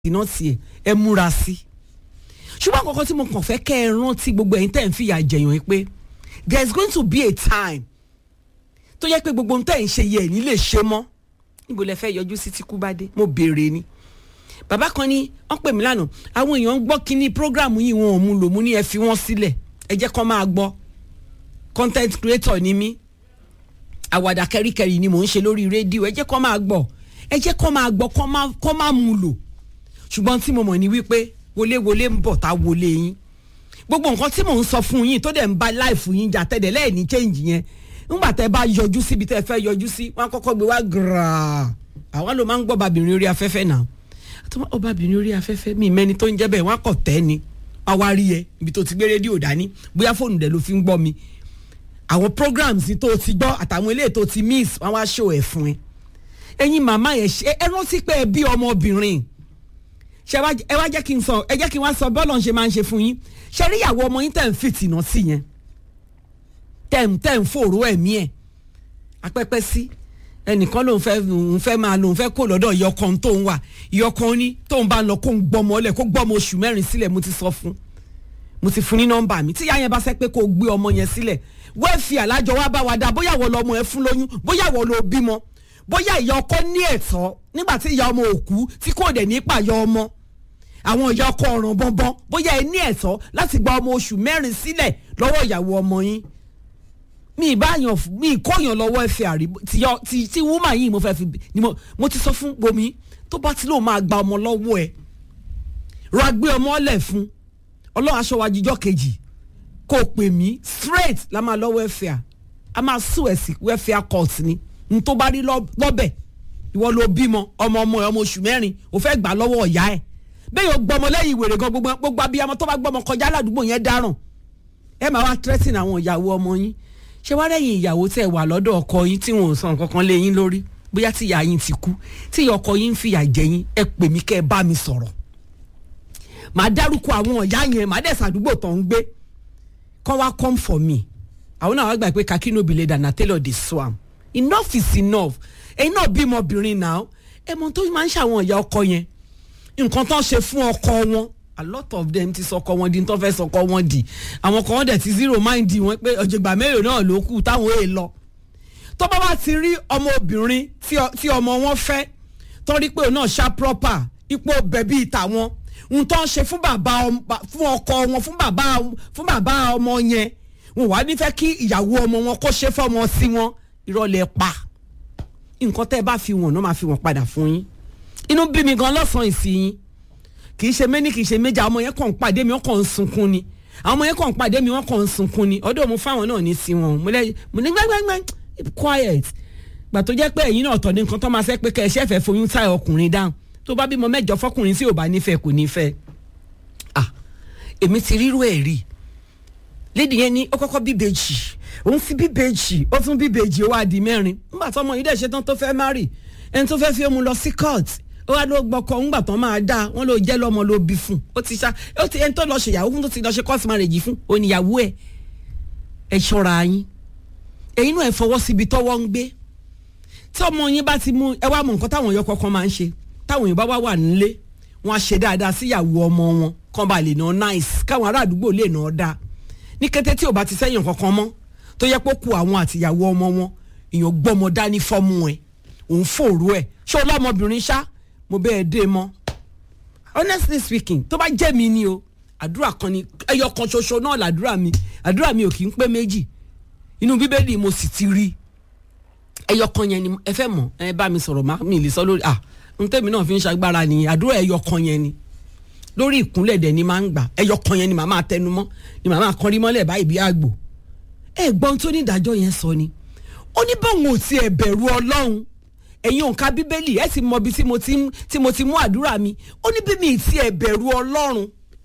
iná tiẹ̀ ẹ múra sí ṣùgbọ́n àkọ́kọ́ tí mo kàn fẹ́ kẹ́ ẹ rántí gbogbo ẹ̀yin tẹ́ ẹ̀ ń fìyà jẹ̀yàn yìí pé there is going to be a time tó yẹ pé gbogbo ohun tẹ́ ẹ̀ ń ṣe yẹ ẹ̀ ní lè ṣe mọ́ níbo lẹ fẹ́ yọjú sí tí kú bá dé mo béèrè ni bàbá kan ní wọ́n pè mí lánàá àwọn èèyàn ń gbọ́ kínní program yìí wọn ò mú lò mú ní ẹ fi wọ́n sílẹ̀ ẹ jẹ́ kó máa gbọ́ content creator ni mí àwàdà kẹríkẹrí ni mò ń ṣe lórí rédíò ẹ jẹ́ kó máa gbọ́ ẹ jẹ́ kó máa gbọ́ kó máa mú lò ṣùgbọ́n tí mo mọ̀ ní wípé wọléwọlé ń bọ̀ tá wọlé yín gbogbo nǹkan tí mò ń sọ fún yín tó dẹ̀ ń ba láìfù yín jà tẹ́lẹ̀ lẹ́ẹ̀ni change yẹn ńgbà tẹ́ bá yọjú síbi tẹ́ fẹ́ yọjú sí wọn kọ́kọ́ gbé wá gírà àwa ló máa ń gbọ́ babìnrin orí afẹ́fẹ́ náà ọbabìnrin orí afẹ́fẹ́ mi mẹ́ni tó ń jẹ́ bẹ́ẹ̀ wọ́n kọ̀ tẹ́ ni wọ́n wá rí ẹ ibi tó ti gbé rédíò dání bóyá fóònù dẹ̀ ló fi ń gbọ́ mi àwọn programs tó ti gbọ́ àtàwọn eléyìí tó ti miss wọ́n wá show ẹ̀ fún ẹ ẹ̀yin màmá yẹn ṣe ẹ rántí pé ẹ bí ọmọbìnrin ṣe ẹ wá jẹ́ kí n sọ ẹ jẹ́ kí n wá sọ bọ́ọ̀lù ṣe máa ń ṣe fún yín ṣe rí ìyàwó ọmọ yín tẹ̀ ń fìtìnà sí yẹn tẹ̀ ń tẹ̀ ń fòrò ẹ̀mí ẹ̀ apẹ́pẹ́ sí ẹnìkan lòun fẹ́ lòun fẹ́ máa lòun fẹ́ kó lọ́dọ̀ ìyọkan tó ń wà ìyọkan ní tóun bá ń lọ kó ń gbọmọ ọlẹ̀ kó gbọmọ oṣù mẹ́rin sílẹ̀ mo ti sọ fún mo ti fún ní nọ́mbà mi tíyá yẹn bá sẹ́ pé kó gbé ọmọ yẹn sílẹ̀ wẹ́ẹ̀fì alájọ wa bá wa dá bóyá wọ́n lọ́mọ ẹ fún lóyún bóyá wọ́n lọ bímọ bóyá ìyá ọkọ ní ẹ̀tọ́ nígbà tí ìyá ọmọ òkú tí kò dẹ̀ ní pàyọ ọmọ àwọn ìyá ọkọ ọ̀ràn bọ́nbọ́n bóyá ẹ ní ẹ̀tọ́ láti gba ọmọ oṣù mẹ́rin sílẹ̀ lọ́wọ́ ìyàwó ọmọ yín mi ìbáyàn mi ìkóyàn lọ́wọ́ ẹ̀fẹ̀ àrí ti ti wúmà yìí mo fẹ́ fi ni mo mo ti sọ fún bomi tó bá ti lóun máa gba ọmọ lọ́wọ́ ẹ rọ agbé ọmọ ọlẹ̀ fún ọlọ́run aṣọ wa jíjọ́ kejì kò pè mí straight la máa lọ́wọ́ ẹ̀fẹ̀ à a máa sùn ẹ̀ sí welfare court ni n tó bá rí lọ́bẹ̀ ìwọ ló bímọ ọmọ ọmọ ẹ ọmọ oṣù mẹ́rin ò fẹ́ gbà lọ́wọ́ ọ̀yá ẹ̀ bẹ́ẹ̀ yóò gbọmọ lẹ́yìn ìwèrè gan gbogbo gbogbo abiyamọ tó bá gbọmọ kọjá ládùúgbò yẹn dáràn ẹ máa wá tírẹ́sìn àwọn ìyàwó ọmọ yín ṣé wá rẹ́yìn ìyàwó tẹ̀ wà lọ́dọ̀ ọkọ yín tí wọn ò sọ nǹkan kan lé yín lórí bóyá tí ìyá yín ti kú tí ìyá ọkọ yín ń fìyà jẹ yín ẹ pè mí kẹ́ ẹ bá mi sọ̀rọ̀ màá dárúkọ àwọn ọ̀yá yẹn màá dẹ̀ sàdúgbò tó ń gbé kọ́ wá come for me àwọn náà wá gbà pé kakí no be later na tailor dey swam enough is enough ẹ̀yin náà bímọ obìnrin náà ẹ mọ tó máa ń ṣàwọn ìyá ọkọ yẹn nǹkan tó ń ṣe fún ọkọ wọn a lot of them ti sọkọ wọn di tó fẹ́ sọkọ wọn di àwọn kan dẹ̀ ti zero mind wọn pé ọ̀jọ̀gbà mélòó náà ló kù táwọn èè lọ tó bá wá ti rí ọmọ obìnrin tí ọmọ wọn fẹ́ tó rí pé òun náà ṣá proper ipò bẹ̀bí ìtàwọn ohun tó ń ṣe fún bàbá fún ọkọ wọn fún bàbá fún bàbá ọmọ yẹn wọn wá nífẹ̀ẹ́ kí ìyàwó ọmọ wọn kó ṣe fọmọ sí wọn ìrọ̀lẹ́ pa nǹkan tẹ́ ẹ bá fi wọ̀n náà máa fi wọ̀n padà fún yín inú bí mi gan lọ́sàn-án ìsìn kì í ṣe méní kì í ṣe méjì àwọn ọmọ yẹn kàn ń pàdé mi wọ́n kàn ń sunkún ni àwọn ọmọ yẹn kàn ń pàdé mi wọ́n kàn ń sunkún ni ọdún mo fáwọn náà ní sí wọn mo ní gbẹgbẹgbẹ quiet gbà tó jẹ́ pé ẹ̀yin náà tọ̀ ní nǹkan tó máa ṣe pé kẹ́ ẹ ṣẹ́fẹ̀ foyún táyà ọkùnrin dáhùn tó bá bímọ mẹ́jọ fọkùnrin tí ò bá nífẹ̀ẹ́ kò nífẹ̀ẹ́ ah èmi ti rírú ẹ̀ rí lédi yẹn ní ó kọ́kọ́ bíbejì òun fi bíbejì ó tún bíbejì ó wá di mẹ́rin nígbà tó ọmọ yìí dẹ̀ ṣe tán tó fẹ́ márì ẹni tó fẹ́ fi òun lọ sí court ó wá ló gbọ́kọ ńgbà tán máa dá wọn ló jẹ́ lọ́mọ ló bí fún ó ti ṣá ó ti ẹni tó lọ ṣèyàwó fún tó ti lọ ṣe court marriage fún oníyàwó ẹ̀ ẹ ṣọ́ra yín ẹ̀yin náà ẹ fọwọ́ síbi tọ́wọ́ ń gbé tí ọmọ yín bá ti mú ẹ wá mọ nǹkan táwọn èèyàn kọ̀ọ̀kan máa ń ṣe táwọn èèyàn bá wà wà nílé wọn á ṣe dáadáa síyàwó ọmọ wọn kán bá lè ná nice káwọn ará àdúgbò lè ná dáa ní kété tí ò bá ti sẹ́yìn kankan mọ́ tó yẹ pé kú àwọn àtìyàwó ọmọ wọn èèyàn gbọ́mọ dání fọ́mú ẹ̀ òun fòrú ẹ̀ ṣé ọlọ́mọbìnrin ṣá mo bẹ́ẹ̀ dé mọ́ honestly speaking tó bá jẹ́ mi ni o àdúrà kan ni ẹyọ kan ṣoṣo náà làdúrà mi àdúrà mi ò kì í pé méjì inú bíbélì mo sì ti rí ẹyọ kan yẹn ni ẹ fẹ́ mọ̀ ẹ bá mi sọ̀rọ̀ má mi lè sọ lórí ah n tẹ́mi náà fi ń ṣagbára ni àdúrà ẹyọ kan yẹn ni lórí ìkúnlẹ̀ dẹ̀ ni máa ń gbà ẹyọ kan yẹn ni màá máa tẹnu mọ́ ni màá máa kọrí mọ́lẹ̀ báyìí bí àgbò ẹ gbọ́n tó ní ìdájọ́ yẹn sọ ni ó ní báwọn ò tiẹ̀ bẹ̀rù ọlọ́run ẹ̀yin òǹkà bíbélì ẹ̀ sì mọ ibi tí mo ti tí mo ti mú àdúrà mi ó ní bí mi tiẹ̀ bẹ̀rù ọlọ́run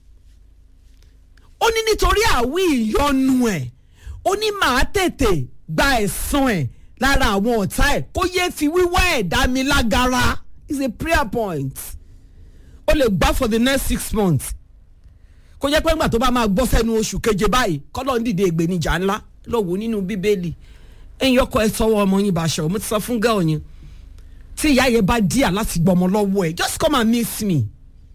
ó ní nítorí àwí ìyọnu ẹ̀ ó ní màá tètè gba ẹ̀san ẹ̀ lára àwọn ọ̀tá ẹ̀ kó yé fi wíwá ẹ̀ dá mi lágara is a prayer point ó lè gbá for the next six months kó jẹ́ pé ńgbà tó bá máa gbọ́ sẹ́nu oṣù keje báyìí kọ́lọ́ ń dìde ìgbénijà ńlá lọ́wọ́ nínú bíbélì ẹ̀yin ọkọ ẹ sọ́wọ́ ọmọ yín báṣọ mo ti sọ fún gẹ́ọ̀ yẹn tí ìyá yẹn bá díà láti gbọmọ lọ́wọ́ ẹ̀ just come and miss me